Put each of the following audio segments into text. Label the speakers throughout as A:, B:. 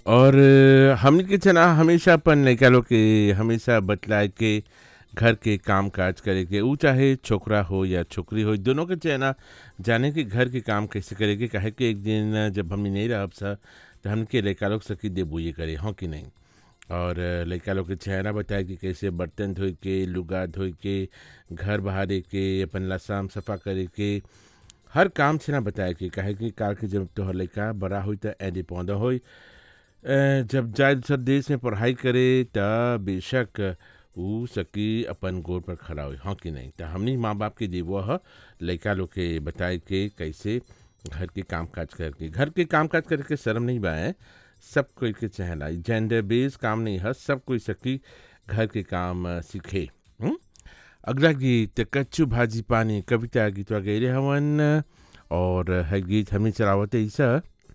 A: और अ, हमनी के चना हमेशा अपन लइका लोग के हमेशा बतलाए के घर के काम काज करे के ऊ चाहे छोकरा हो या छोकरी हो दोनों के चना जाने के घर के काम कैसे करे के काहे कि एक दिन जब हमनी नहीं रहब सा तो हमके लइका लोग सकी देबुए करे हों कि नहीं और अ, लइका लोग के चेहरा बताए कि कैसे बर्तन धोए के लुगा धोए के घर बहारे के अपन लसाम सफा करे के हर काम से ना बताए कि काहे कि काल के जब तोहर लइका बड़ा होई त एदे पौधा होई अ, जब जाए दूसर देश में पढ़ाई करे त बेशक ऊ सकी अपन गोड़ पर खड़ा होई हाँ कि नहीं त हमनी माँ बाप के देवो ह लइका लोग के बताए के कैसे घर के काम काज करके घर के काम काज करके शर्म नहीं बाए सब कोई के चहला जेंडर बेस काम नहीं है सब कोई सकी घर के काम अ, सीखे हुँ? अगला गीत कच्चू भाजी पानी कविता गीतवा गैले हवन और है गीत हमें चलावत ऐसा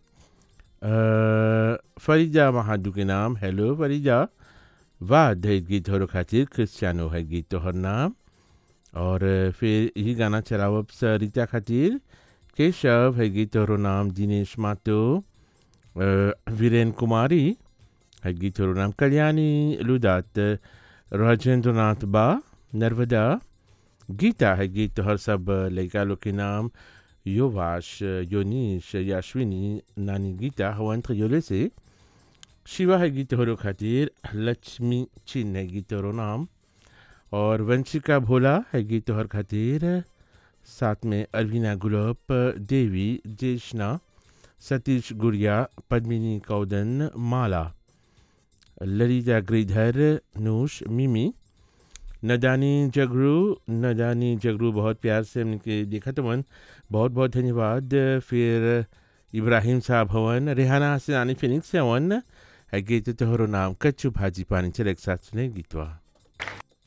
A: अ, फरीजा महादू के नाम हेलो फरीजा वाह दे गीत हो खातिर क्रिस्टियानो है गीत तोहर नाम और फिर यही गाना चलावब सरिता खातिर केशव है गीत तोहरो नाम दिनेश मातो अ, वीरेन कुमारी है गीत तोहरो नाम कल्याणी लुदात राजेंद्र नाथ बा नर्मदा गीता है गीत तोहर सब लड़का लोग के नाम योवाश योनीश याश्विनी नानी गीता हवन त्रियोले से शिवा है गीत तोहरो खातिर लक्ष्मी चिन्ह है गीत तोहरो नाम और वंशिका भोला है गीत तोहर खातिर साथ में अरविना गुलाब देवी जेशना सतीश गुड़िया पद्मिनी कौदन माला ललिता गिरिधर नूश मिमी नदानी जगरू नदानी जगरू बहुत प्यार से हमने देखा तो मन बहुत बहुत धन्यवाद फिर इब्राहिम साहब हवन रेहाना हसनानी फिनिक्स से हवन है गीत तोहरो नाम कच्चू भाजी पानी चले एक साथ सुने गीतवा